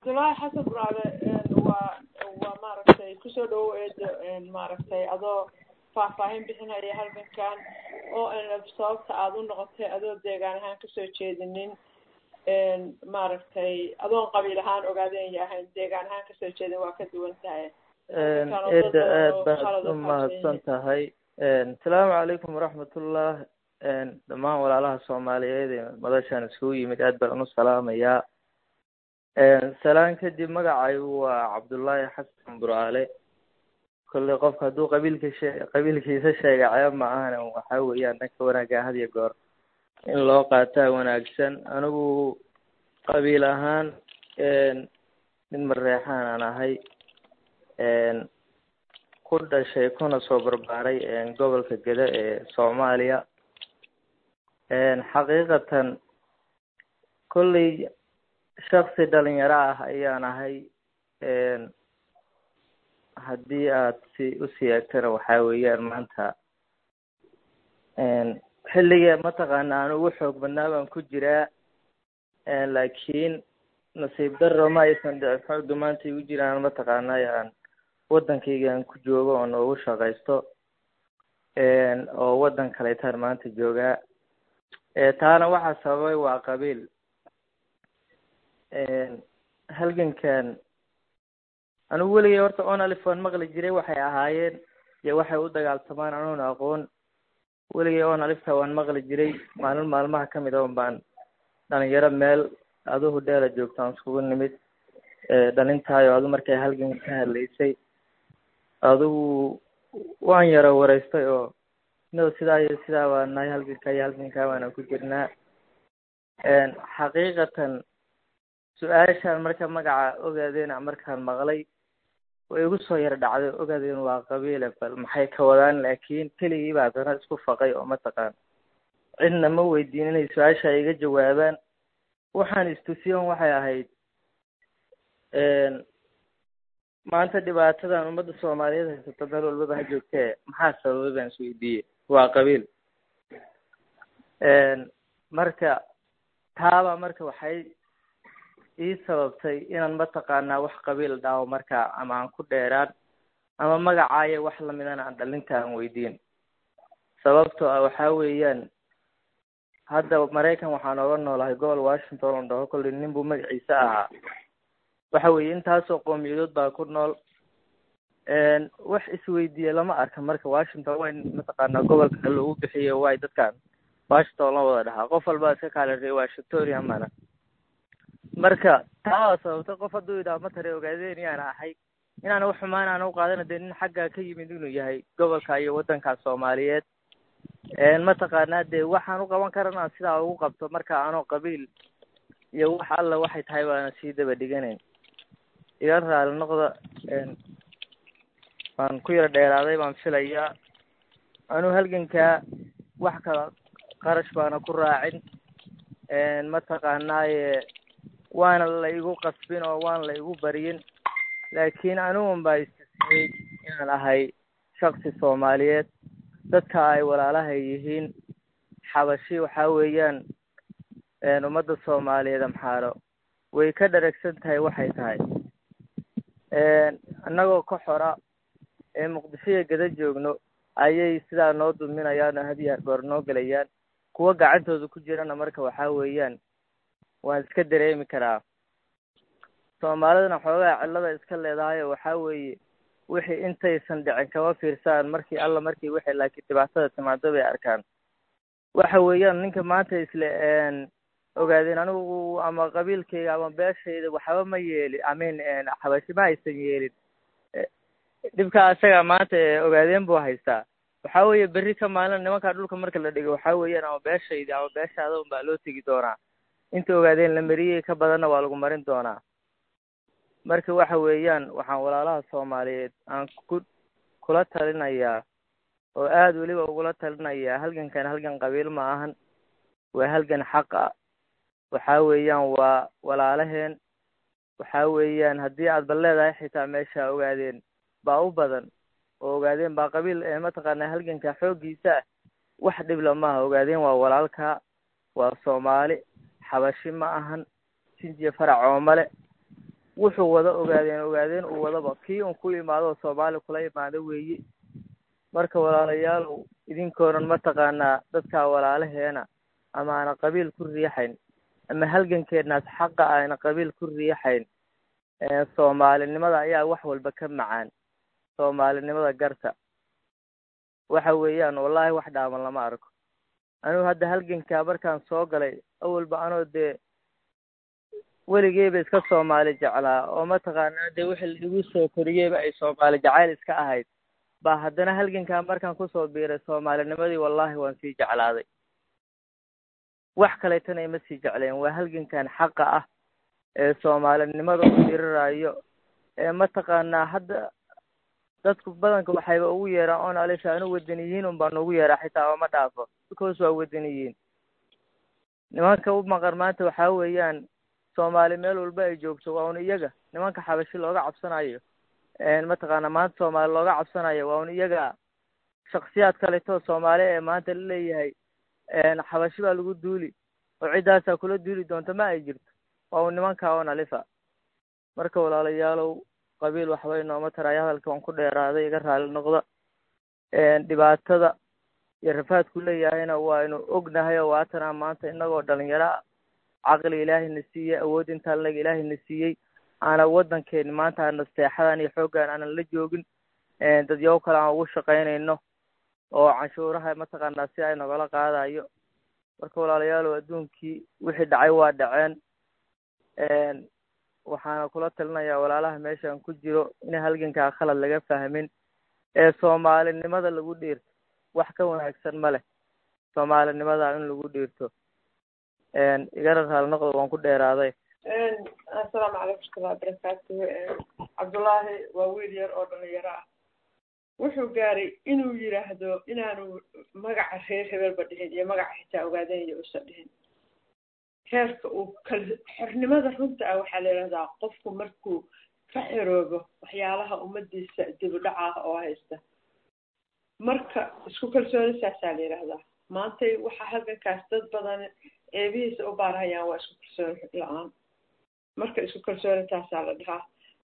abdullaahi xasan buraale waa waa maaragtay kusoo dhawow eedo maaragtay adoo faahfaahin bixinaya halgankan oo sababta aada u noqotay adoo deegaan ahaan kasoo jeedinin maaragtay adoon qabiil ahaan ogaadenya ahayn deegaan ahaan kasoo jeedin waa ka duwan tahay eeda aad baad u mahadsan tahay asalaamu calaykum waraxmatullah dhammaan walaalaha soomaaliyeed ee madashaan isugu yimid aad baan u salaamayaa salaan kadib magacaygu waa cabdullaahi xasan buraale kolley qofka hadduu qabiilka shee qabiilkiisa sheega ceeb ma ahana waxaa weeyaan dhanka wanaagga had iyo goor in loo qaataa wanaagsan anigu qabiil ahaan nin mareexaan aan ahay ku dhashay kuna soo barbaaray gobolka gede ee soomaaliya xaqiiqatan kolley shaksi dhalinyaro ah ayaan ahay haddii aad si usii eegtana waxaa weeyaan maanta xilligee mataqaana aan ugu xoog badnaa baan ku jiraa laakiin nasiib daro ma aysan dhicin xooga maanta igu jiraan mataqaana aan waddankayga aan ku joogo oo noogu shaqaysto oo waddan kaleetaan maanta joogaa taana waxaa sababay waa qabiil halgankan anigu weligay horta onalif waan maqli jiray waxay ahaayeen iyo waxay u dagaaltamaan anuuna aqoon weligay onalifta waan maqli jiray maalin maalmaha ka mid on baan dhalinyaro meel aduhu dheela joogtaan iskugu nimid dhalintaayo adu markay halgan ka hadlaysay adigu waan yaro wareystay oo no sidaa iyo sidaa waa nahay halganka iyo halgankaa waana ku jirnaa xaqiiqatan su-aashaan marka magaca ogaadeena markaan maqlay way igu soo yar dhacday ogaadeen waa qabiile bal maxay ka wadaan laakiin keligii baa haddana isku faqay oo mataqaan cidna ma weydiin inay su-aasha iga jawaabaan waxaan istusiyon waxay ahayd maanta dhibaatadan ummadda soomaaliyeed haysato meel walbaba ha joogtee maxaa sababay baan isweydiiyey waa qabiil marka taaba marka waxay ii sababtay inaan mataqaanaa wax qabiil dhaawo marka ama aan ku dheeraan ama magacaayo wax lamidana aan dhalinta aan weydiin sababtoo ah waxaa weeyaan hadda maraykan waxaan ooga noolahay gobol washington oo dhaho kolley nin buu magaciisa ahaa waxa weeye intaasoo qowmiyadood baa ku nool wax isweydiiye lama arka marka washington way mataqaanaa gobolka lagu bixiyo way dadkan washington la wada dhahaa qof walba iska kaalirey washingtonia mana marka taa sababtay qof hadduu yidhaha matare ogaadeen yaan ahay inaan wax xumaan aan u qaadana dee nin xaggaa ka yimid inuu yahay gobolka iyo waddanka soomaaliyeed mataqaanaa dee waxaan u qaban karana sidaa ugu qabto marka anoo qabiil iyo wax alla waxay tahay baana sii daba dhiganayn iga raali noqda waan ku yaro dheeraaday baan filayaa anuu halgankaa wax kala qarash baana ku raacin mataqaanaaye waana la igu qasbin oo waana la igu baryin laakiin anigun baa istusiyey inaan ahay shaksi soomaaliyeed dadka ay walaalahay yihiin xabashi waxaa weeyaan ummadda soomaaliyeed amxaaro way ka dharagsan tahay waxay tahay annagoo ka xora ee muqdishoya gada joogno ayay sidaa noo duminayaan oo hadiya goor noo gelayaan kuwa gacantooda ku jirana marka waxaa weeyaan waan iska dareemi karaa soomaalidana xoogaa cillada iska leedahay oo waxaa weeye wixii intaysan dhicin kama fiirsaan markii alla markii wixii laakiin dhibaatada timaado bay arkaan waxa weeyaan ninka maanta isle ogaadeen anigu ama qabiilkayga ama beeshayda waxba ma yeelin amin xabashi ma aysan yeelin dhibka asaga maanta ogaadeen buu haystaa waxaa weeye berri ka maalin nimankaa dhulka marka la dhigo waxaa weeyaan ama beeshayda ama beeshaada un baa loo tegi doonaa inta ogaadeen la mariyey ka badanna waa lagu marin doonaa marka waxa weeyaan waxaan walaalaha soomaaliyeed aan ku kula talinayaa oo aada weliba ugula talinayaa halgankan halgan qabiil ma ahan waa halgan xaq ah waxaa weeyaan waa walaalaheen waxaa weeyaan haddii aad bal leedahay xitaa meesha ogaadeen baa u badan oo ogaadeen baa qabiil mataqaanaa halganka xooggiisa ah wax dhibla maaha ogaadeen waa walaalka waa soomaali xabashi ma ahan sinjiya farac oomale wuxuu wada ogaadeen ogaadeen uu wadaba kii un ku imaado soomaali kula imaado weeye marka walaalayaalow idinkoonan mataqaanaa dadkaa walaalaheena ama aana qabiil ku riixayn ama halgankeenaas xaqa ayna qabiil ku riixayn soomaalinimada ayaa wax walba ka macaan soomaalinimada garta waxa weeyaan wallaahi wax dhaaman lama arko anigu hadda halgankaa markaan soo galay awalba anoo dee weligeyba iska soomaali jeclaa oo mataqaanaa dee wixii laigu soo koriyeyba ay soomaali jacayl iska ahayd baa haddana halgankaa markaan kusoo biiray soomaalinimadii wallaahi waan sii jeclaaday wax kaleetana ima sii jecleen waa halgankan xaqa ah ee soomaalinimada u diriraayo ee mataqaanaa hadda dadku badanka waxayba ugu yeeraan oon alisha anu wadaniyiin un baa noogu yeeraa xitaa ooma dhaafo because waa wadaniyiin nimanka u maqan maanta waxaa weeyaan soomaali meel walba ay joogto waa un iyaga nimanka xabashi looga cabsanayo mataqaana maanta soomaali looga cabsanayo waa un iyaga shaksiyaad kaleto soomaali ee maanta la leeyahay xabashi baa lagu duuli oo ciddaasaa kula duuli doonta ma ay jirto waa un nimanka oo nalifa marka walaalayaalow qabiil waxba inooma taraayo hadalka waan ku dheeraaday iga raali noqda dhibaatada iyo rafaadku leeyahayna waaynu ognahay oo waatanaa maanta inagoo dhalinyaro caqli ilaahayna siiyey awood intaa lag ilaahayna siiyey aana waddankeeni maanta aana seexadan iyo xooggan aanan la joogin dadyawo kale aan ugu shaqaynayno oo canshuuraha mataqaanaa si ay nagala qaadayo marka walaalayaalow adduunkii wixii dhacay waa dhaceen waxaana kula talinayaa walaalaha meeshan ku jiro in halgankaa khalad laga fahmin ee soomaalinimada lagu dhiirto wax ka wanaagsan ma leh soomaalinimada in lagu dhiirto igana raali noqdo waan ku dheeraaday assalaamu calaykum warahmatullahi wabarakaatuhu cabdullaahi waa wiil yar oo dhalinyaro ah wuxuu gaaray inuu yidhaahdo inaanu magaca reer hebelba dhihin iyo magaca xitaa ogaadanayo usa dhihin heerka uu kal xornimada runta ah waxaa la yidhahdaa qofku markuu ka xiroobo waxyaalaha ummadiisa dibudhac ah oo haysta marka isku kalsooni saasaa la yidhahdaa maantay waxaa halgankaas dad badan ceebihiisa u baarhayaan waa isku kalsooni la-aan marka isku kalsooni taasaa la dhahaa